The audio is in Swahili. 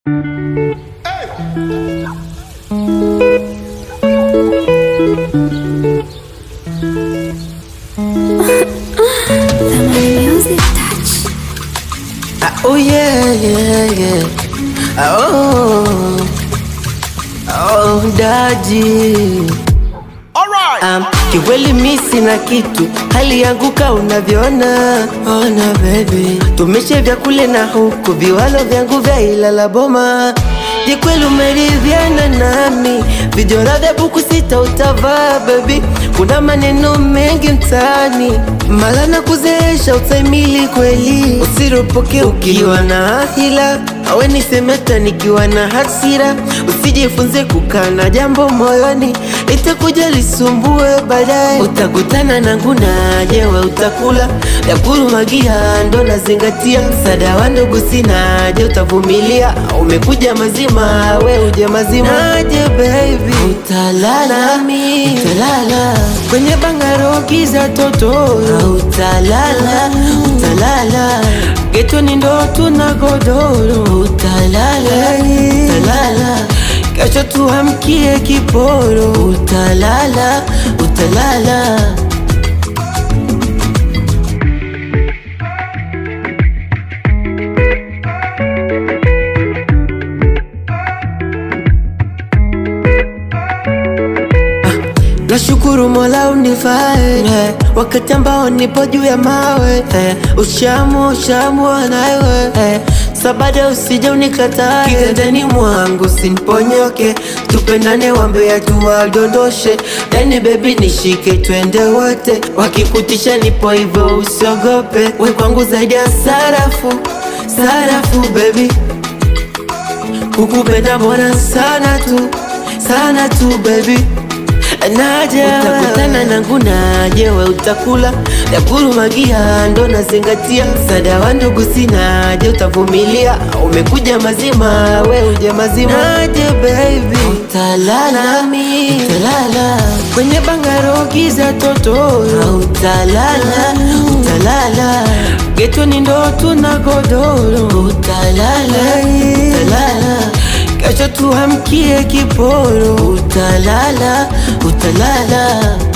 Music touch. Ah, oh yeah, yeah, yeah. Ah, oh, oh, daji. Um, kiweli mi sina kitu, hali yangu ka unavyoona. Ona baby, tumeshe vya kule na huku, viwalo vyangu vya Ilala Boma. Je, kweli umeridhiana nami? Vijora vya buku sita utavaa baby, kuna maneno mengi mtaani, mala na kuzeesha utaimili kweli, usiropoke ukiwa na hila awe nisemeta nikiwa na hasira, usijifunze kukaa na jambo moyoni, itakuja lisumbue baadaye. Utakutana na nguna, jewe utakula ya kurumagia, ndo nazingatia msaada wa ndugu sina. Je, utavumilia? Umekuja mazima, we uje mazima. Naje baby, utalala nami, utalala kwenye bangaro giza totoro, utalala, utalala getoni ndo tuna godoro, utalala, utalala kesho tuamkie kiporo, utalala, utalala. Nashukuru Mola unifae eh, wakati ambao nipo juu ya mawe eh, ushamu ushamu nawe eh, sabada usije unikatae kigandani mwangu siniponyoke, tupendane wambe ya tuwadondoshe yani baby nishike twende wote, wakikutisha nipo hivyo usiogope, we kwangu zaidi ya sarafu sarafu baby kukupenda mbona sana tu sana tu baby naja utakutana na nguna, jewe utakula ya kurumagia, ndo nazingatia msaada wa ndugu sina. Je, utavumilia? Umekuja mazima, we uje mazima. Naje baby, utalala nami, utalala kwenye bangaro giza totoro, utalala, utalala getoni ndo tuna godoro, utalala, utalala kesho tuamkie kiporo, utalala, utalala